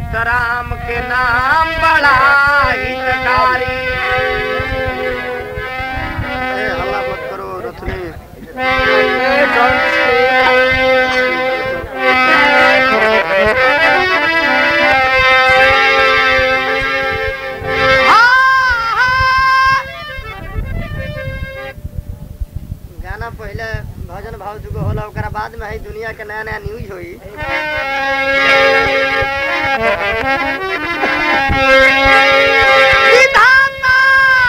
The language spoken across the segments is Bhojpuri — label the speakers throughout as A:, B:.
A: सीताराम के नाम बड़ा हितकारी ए, हल्ला मत करो रथनी गाना पहले भजन भाव जुग होला ओकरा बाद में है दुनिया के नया नया न्यूज होई विधाता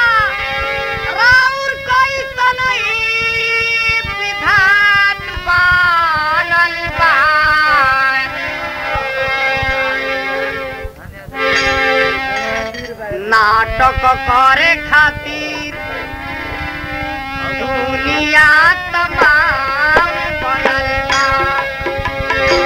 A: राउर कैसन ई विधान बनल बा। नाटक करे खातिर दुनिया तमाम बनल बा।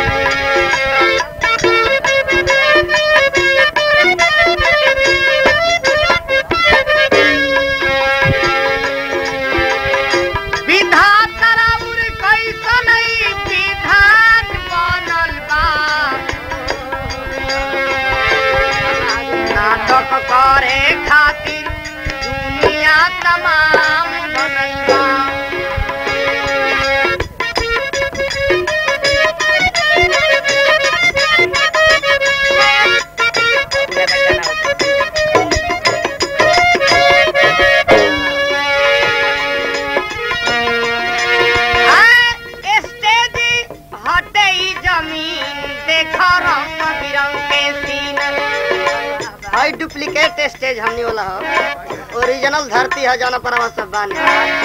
A: विधाता राउर कैसन ई विधान बनल बा। नाटक करे खातिर दुनिया तमाम बनल बा। आ, स्टेज हटे ई जमीन देखो रंग बिरंग के सीन हाई डुप्लीकेट स्टेज हमनी वाला हो ओरिजिनल धरती है जाना पर सब बानी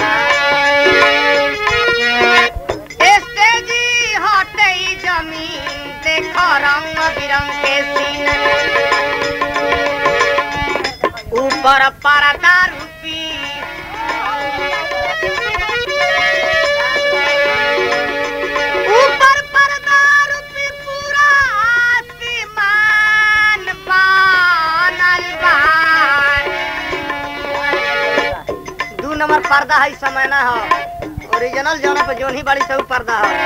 A: स्टेज हटे ई जमीन देखो रंग बिरंग के सीन ऊपर पर्दा रूपी ऊपर पर्दा रूपी पूरा आसमान बनल बा। दू नंबर पर्दा है समय ना हो ओरिजिनल जौना पे जोन ही बड़ी से ऊ पर्दा हो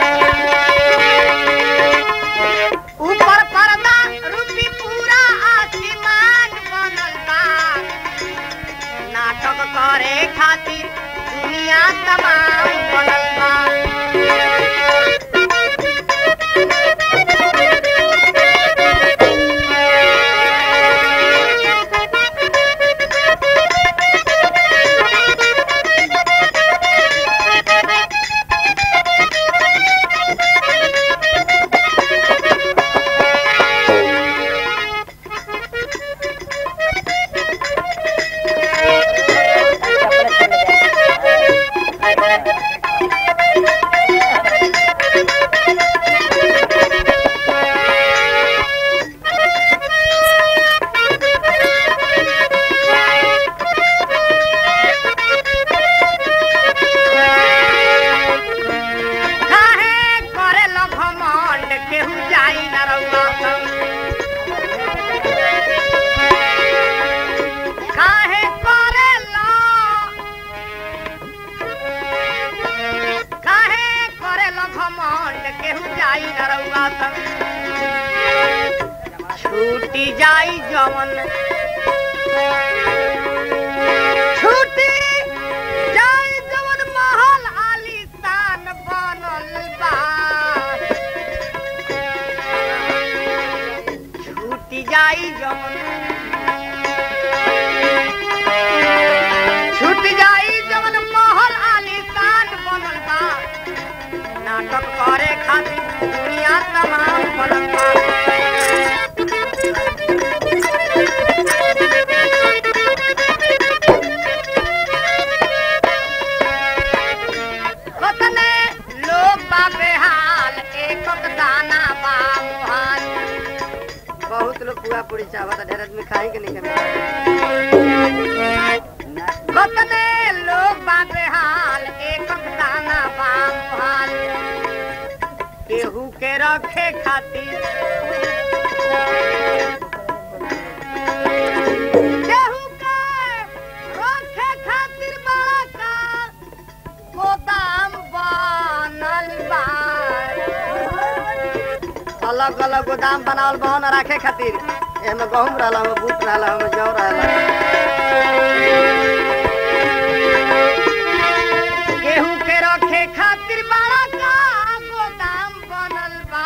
A: ऊपर पर्दा रूपी पूरा आसमान बनल बा नाटक करे खातिर दुनिया तमाम बनल बा काहे करे लो घमंड केहू जाई न रउआ संग काहे करे लो काहे करे लो घमंड केहू जाई न रउआ संग छूटी जाई जवन छूटी जाई जवन महल आलीशान बनल बा छूटी जाई जवन छूट जाई जवन महल आलीशान बनल बा नाटक करे खातिर दुनिया तमाम बनल बा कतने लोग बा बेहाल एक दाना बा मुहाल बहुत लोग पुआ पूरी चावत ढेर आदमी खाई के नहीं कतने लोग बा बेहाल एक दाना बा मुहाल केहू के रखे खातिर केहू के रखे खातिर बड़ा का गोदाम बनल बा अलग अलग गोदाम बनावल बा न रखे खातिर एमे गहूम रहला एमे बूट रहला एमे जौ रहला गेहूं के रखे खातिर बड़ा का गोदाम बनल बा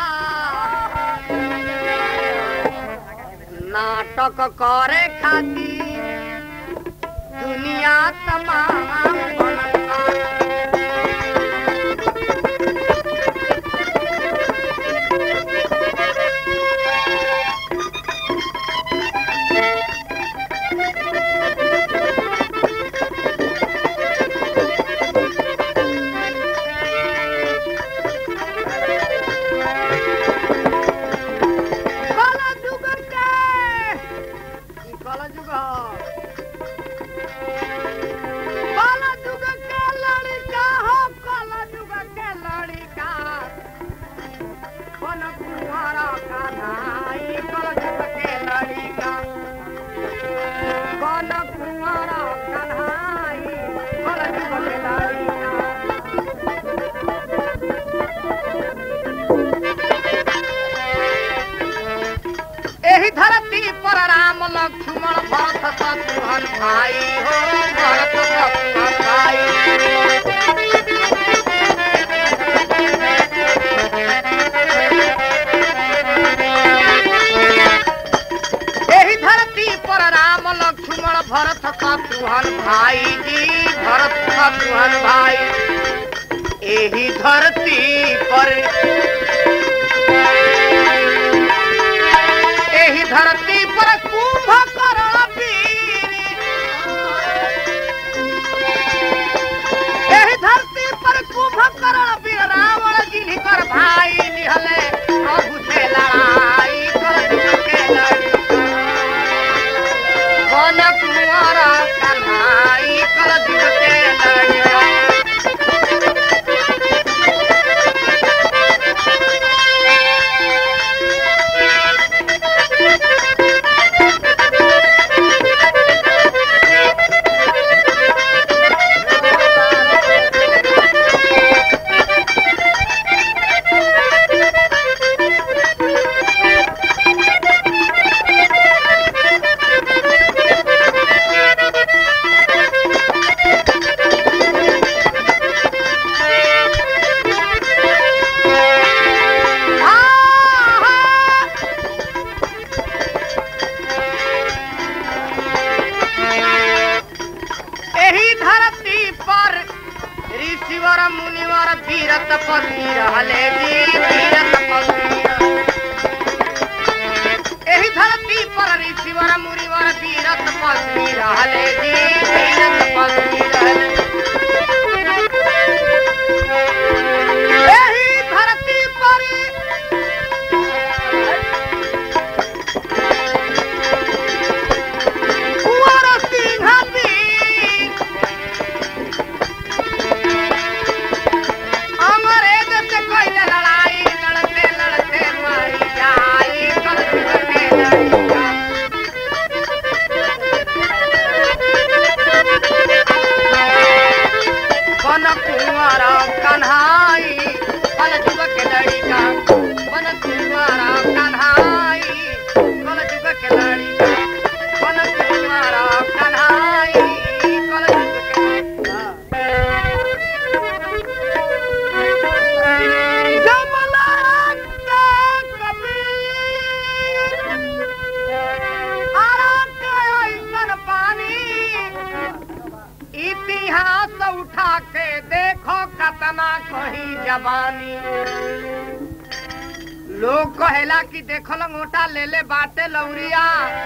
A: नाटक करे खातिर दुनिया तमाम बनल बा कला जुग के ई कला जुग ह कला जुग के लड़का हो कला जुग के लड़का कौन कुंवारा का नाई कला जुग के लड़का कौन कुंवारा का नाई कला जुग के लड़का एही धरती पर राम लक्ष्मण भरत शत्रुघ्न भाई हो भरत शत्रुघ्न भाई एही धरती पर राम लक्ष्मण भरत शत्रुघ्न भाई जी भरत शत्रुघ्न भाई एही धरती पर एही धरती पर कुंभकर्ण वीर एही धरती पर कुंभकर्ण वीर रावण जिनकर भाई निहले प्रभु से लड़ाई कर के लड़ी कौन कुंवरा कन्हाई कर के लड़ी एही धरती पर ऋषिवर मुनिवर वीर तपस्वी रहले जी वीर तपस्वी एही धरती पर ऋषिवर मुनिवर वीर तपस्वी रहले जी वीर तपस्वी रहले एही धरती पर कुंवर सिंह वीर अंग्रेज से कोई लड़ाई लड़ते लड़ते मारी जाई कल के लड़ी बन कुंवारा कन्हाई बन जुग के लड़िका बन कुंवारा कन्हाई कल जुग के लड़िका बन कुंवारा कन्हाई कल जुग के लड़िका इतिहास उठा के देखो कतना कहीं जवानी लोग कहेला कि देखल मोटा ले ले बाटे लौरिया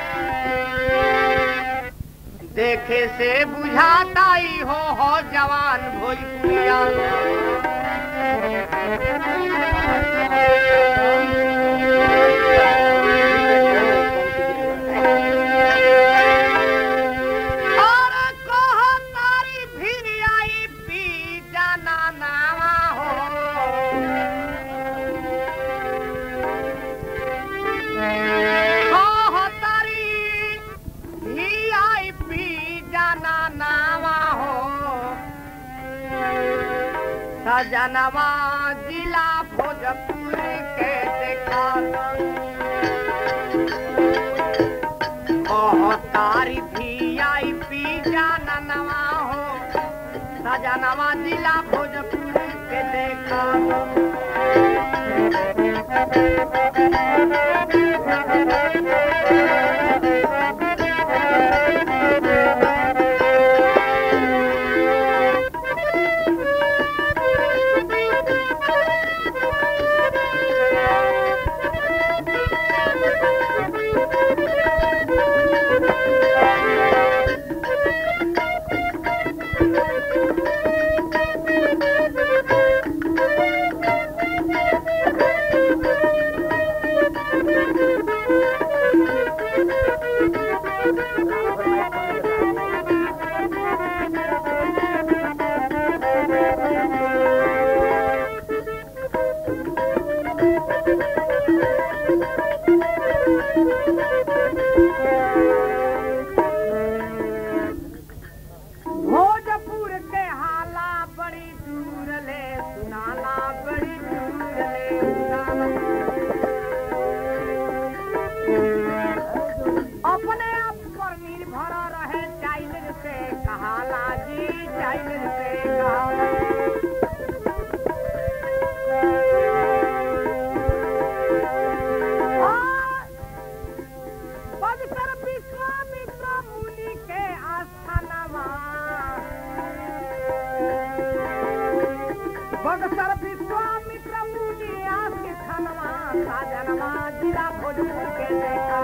A: देखे से बुझाता ही हो हो जवान भोजपुरिया और कहो तारी फिर आई पी जाना नावा हो कहो तारी भी आई पी जाना नावा हो सजनवा जिला भोजपुर के देख देखा ओह तारी भी आई पी जाना नवा हो सजनवा जिला भोजपुर के देखा भोजपुर के हाला बड़ी दूर ले सुनाला बड़ी दूर ले सुनाला अपने आप पर निर्भर रहे चाइल्ड से कहाला जी चाइल्ड से कहाला और पवित्र विश्वामित्र मुनि के आस्थानवा बगसर विश्वामित्र मुनि आस्थानवा साजनवा जिला भोजपुर के देखा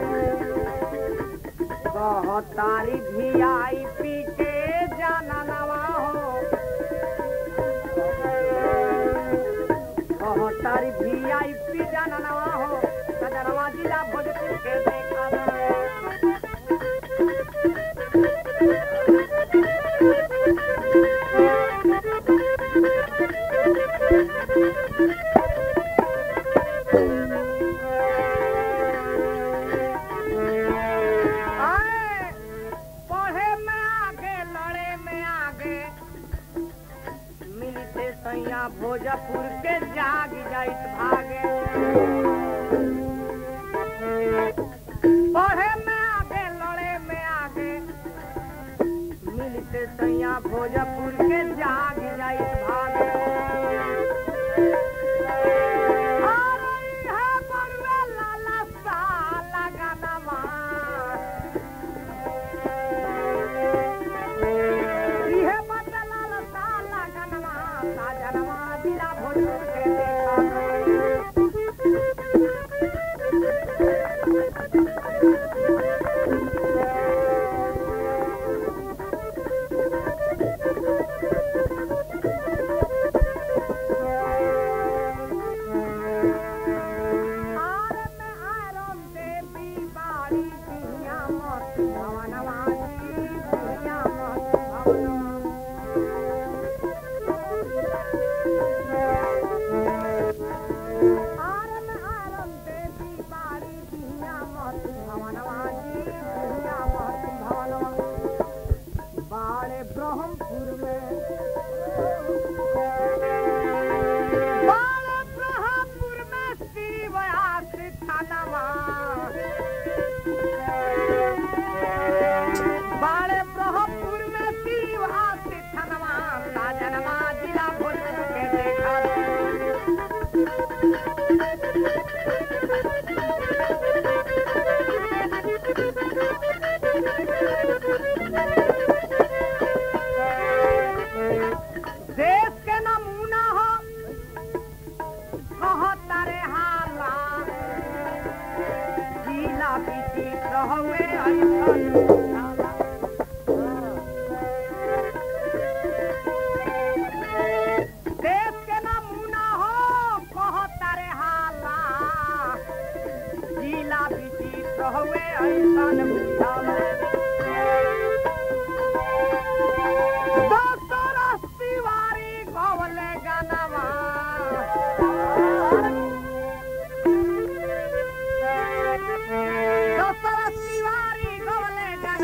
A: कहतारी भी आई पी के जाना नवा हो कहतारी भी आई पी जाना नवा हो सजनवा जिला भोजपुर के देखा आए, पढ़े में आगे लड़े में आगे मिलते सैया भोजपुर के जाग जाइत भागे पढ़े में आगे लड़े में आगे मिलते सैया भोजपुर के जाग जाइत भागे अरे इहे बड़ुआ लाला सा लगनवा इहे बदलाल साला गनवा साजनवा दिला भोजपुर के देखा आरे में आरम देवी बाड़ी दुनिया मत भवनवा जी दुनिया मत भवनवा आरम आरम देवी बाड़ी दुनिया मत भवनवा जी दुनिया मत भवनवा बाड़े ब्रह्मपुर में बाड़े ब्रह्मपुर में शिव आश्रित थानवा बाड़े ब्रह्मपुर में शिव आश्रित थानवा साजनवा जिला भोजपुर के देखा देश के नमूना हो कहता रे हाला जिला विचित्र हवे ऐसन हाला। देश के नमूना हो कहता रे हाला जिला विचित्र हवे ऐसन बुझाला दशरथ तिवारी गवले गानवा दशरथ तिवारी गवले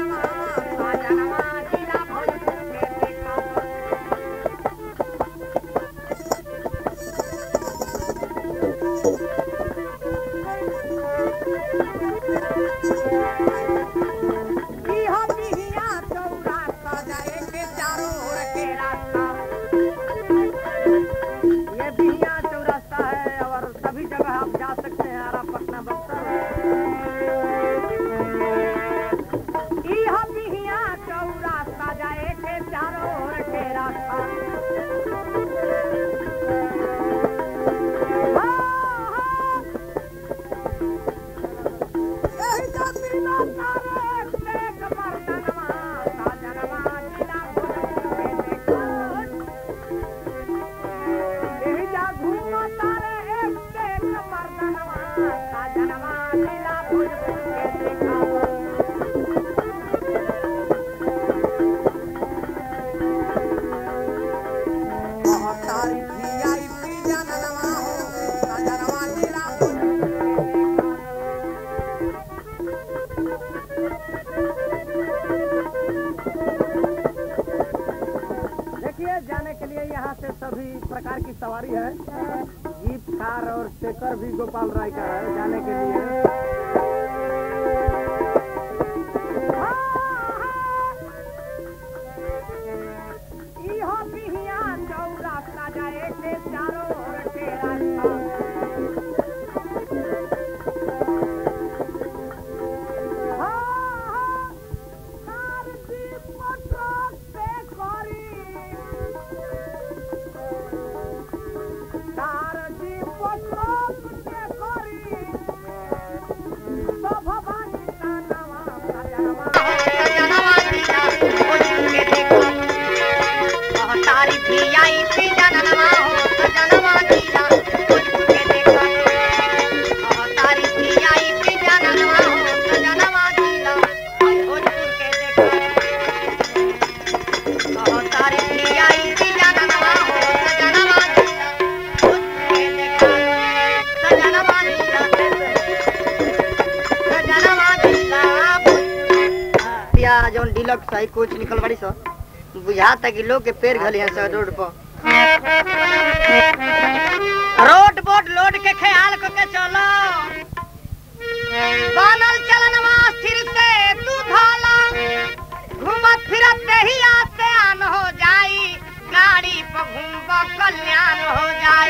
B: और स्टेकर भी गोपाल राय का है जाने के लिए
C: इहो बिहिया चौरास्ता जाए के चारों ओर के रास्ता
A: सजनवा जीला भोजपुर के देखो तारी भी आई थी जननवा हो सजनवा जीला भोजपुर के देखो तारी भी आई थी जननवा हो सजनवा जीला भोजपुर के देखो तारी भी आई थी जननवा हो सजनवा जीला भोजपुर के देखो सजनवा जीला सजनवा जीला या जौन डिलक्स है कुछ निकल बड़ी सो बुझाता कि लोग के पैर घली है सर रोड पर रोड बोट लोड के ख्याल को के चलो बनल चलनवा स्थिर से तू धाला घूमत फिरत ही आते आन हो जाई गाड़ी पर घूमब कल्याण हो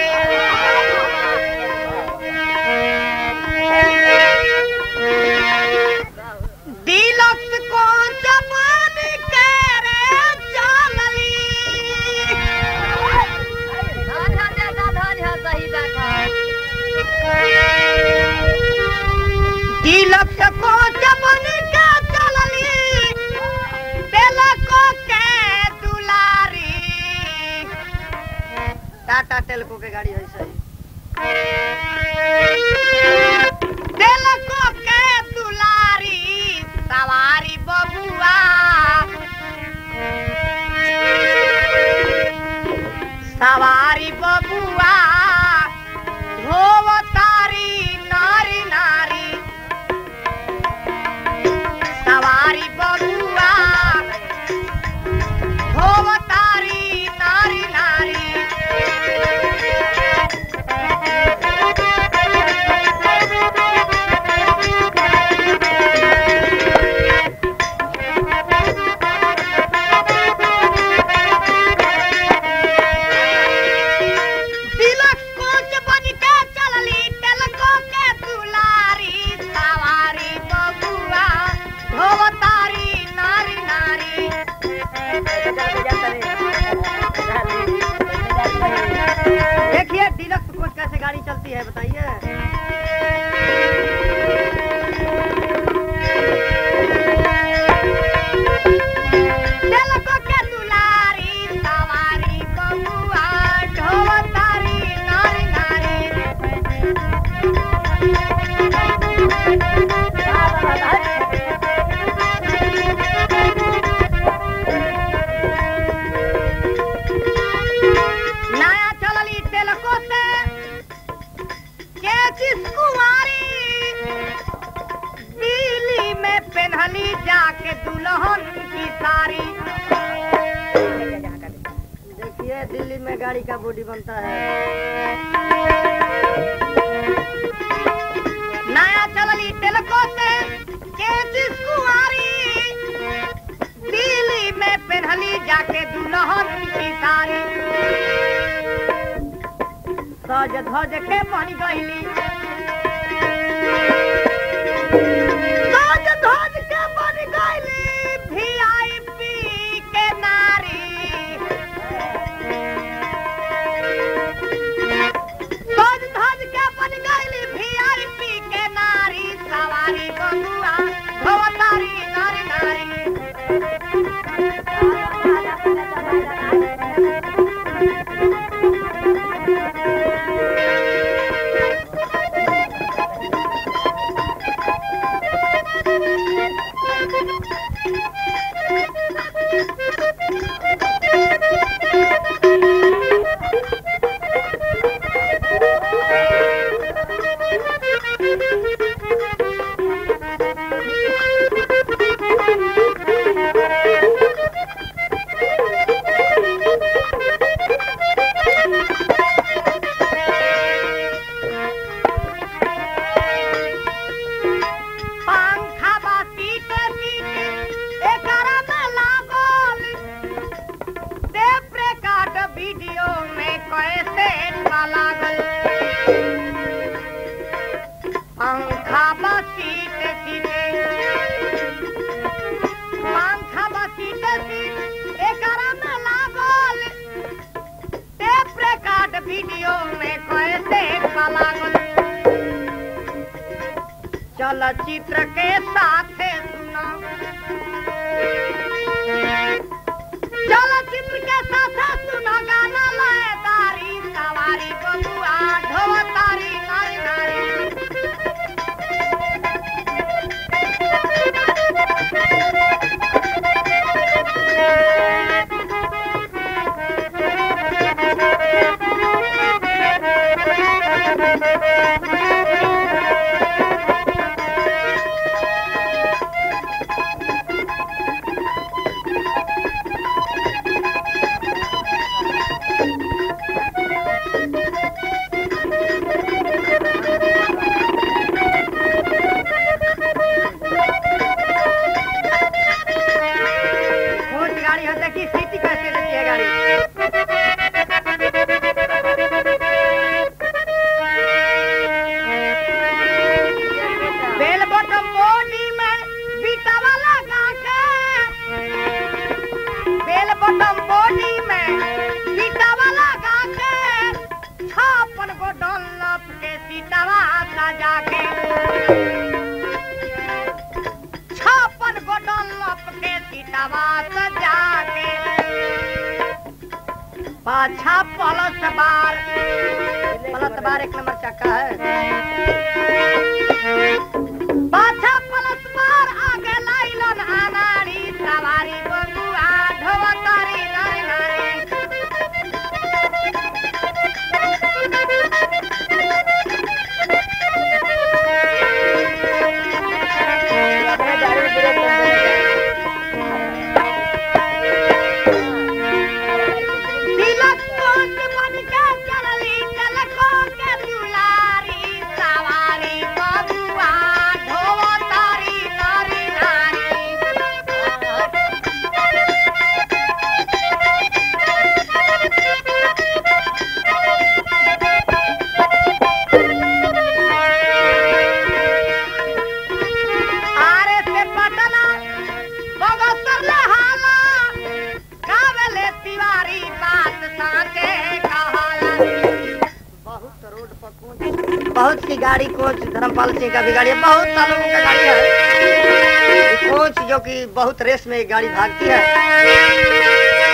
A: जाए डिलक्स को जमान के रे चलली डिलक्स को जमान के चलली तेलको के दुलारी टाटा टेलको के गाड़ी है सही तेलको के दुलारी सवारी बबुआ सवारी बबुआ धोवतारी नारी नारी सवारी बबुआ धोवतारी नारी नारी तिलक कोच बन के चलली तेलको के दुलारी सवारी बबुआ धोवतारी नारी नारी देखिए डिलक्स कोच कैसे गाड़ी चलती है बताइए तेलको के दुलारी सवारी बबुआ ढोवतारी नारी नारी नया चलली तेलको से केचिस कुंवारी दिल्ली में पेन्हली जाके दुल्हन की साड़ी देखिए दिल्ली में गाड़ी का बॉडी बनता है नया चलली तेलको से केचिस कुंवारी दिल्ली में पेन्हली जाके दुल्हन की साड़ी सज धज के बन गईली सज धज के बन गईली वीआईपी के नारी सज धज के बन गईली वीआईपी के नारी सवारी बंधुआ भवतारी नारी नारी गाना लागल चलचित्र के साथे सुना चलचित्र के साथे सुना गाना लयदारी सवारी बबुआ ढोवतारी नारी नारी कौन सी गाड़ी है देखिए सीटी कैसे रहती है गाड़ी बेल बटम बॉडी में बीटा वाला गाके बेल बटम बॉडी में बीटा वाला गाके छापन गो डॉलप के सीटावा सजा के छापन गो डॉलप के सीटावा सजा के पाछा पलस बार पलस बार एक नंबर चक्का है पाछा पलस बार आगे लाइलन अनारी सवारी बबुआ ढोवतारी नारी नारी तिलक कोट बन के चलली तिलको के दुलारी सवारी बबुआ ढोवतारी नारी नारी आरे से पटना बगसर ले हाला कावले तिवारी बात साथे कहाला बहुत रोड पर कोच बहुत सी गाड़ी कोच धर्मपाल सिंह का भी गाड़ी है बहुत सालों का गाड़ी है ये कोच जो कि बहुत रेस में एक गाड़ी भागती है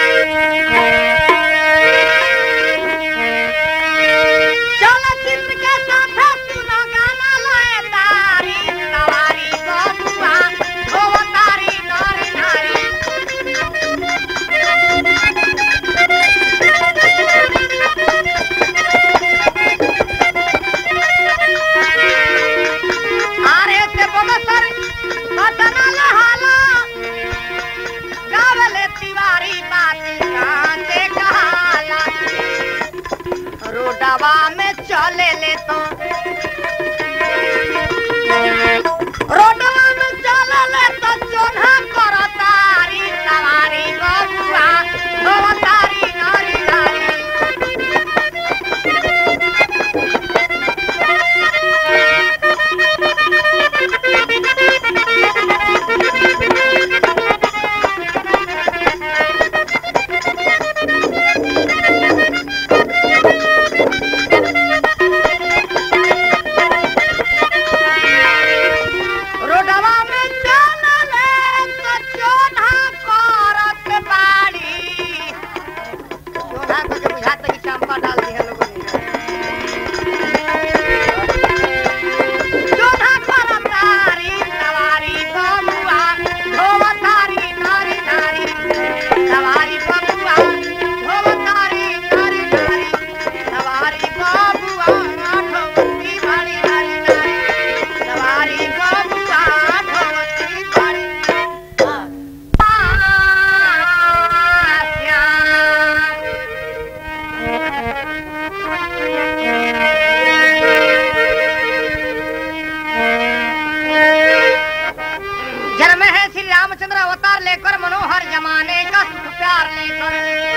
A: चलचित्र के साथ सुनो गाना लयदारी सवारी बबुआ ढोवतारी नारी नारी आरे से बगसर पटना लहाला गावले तिवारी बात कांते कहाला रोडवा में चले ले तो रोडवा में चले ले तो चोन्हा करतारी सवारी बबुआ ढोवतारी नारी नारी रोडवा में चलले तो चोन्हा करत बाड़ी चोन्हा को जो बुझाता कि चंपा डाल दी है लोगों ने चोन्हा करतारी सवारी बबुआ ढोवतारी नारी नारी सवारी बबुआ ढोवतारी नारी नारी सवारी बबुआ ढोवती बाड़ी नारी नारी सवारी बबुआ ढोवती बाड़ी जन्म है श्री रामचंद्र अवतार लेकर मनोहर जमाने का सुख प्यार लेकर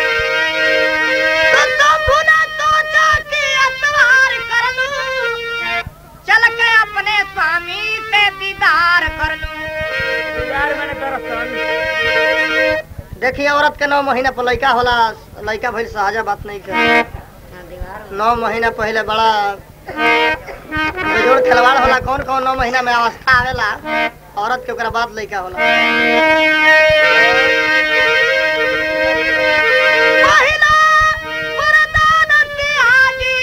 A: तो तुम भुना सोचा कि एतवार कर लूं चल के अपने स्वामी से दीदार कर लूं
B: यार मैंने दरअसल
A: देखिए औरत के नौ महीना पर लड़का होला लड़का भइल सहजा बात नहीं कर नौ महीना पहले बड़ा बेजोड़ खिलवाड़ होला कौन कौन नौ महीना में अवस्था आवेला औरत के ओकरा बाद लइका होला पहिला वरदान तिहाजी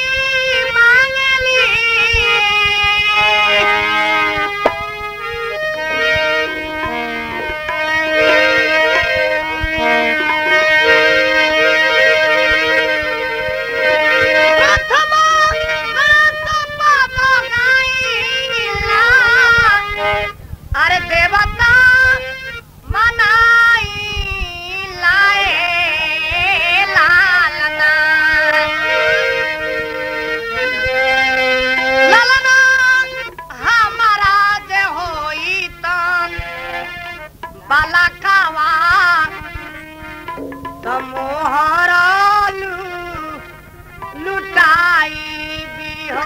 A: प्रथम अरे देवता मनाई लाए लालना लालना हमारा जे होई तन बालकावा समोहरा लुटाई बिहो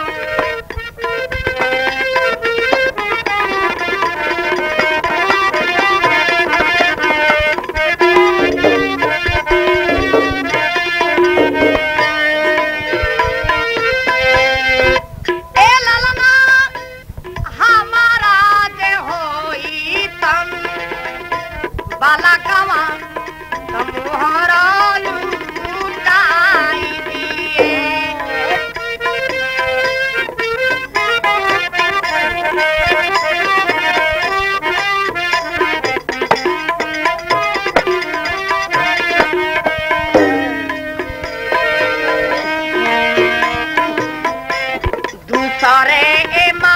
A: ए ललना हमारा जे होई तन बालकवा तमुहरा लुटाई दिए दूसरे ए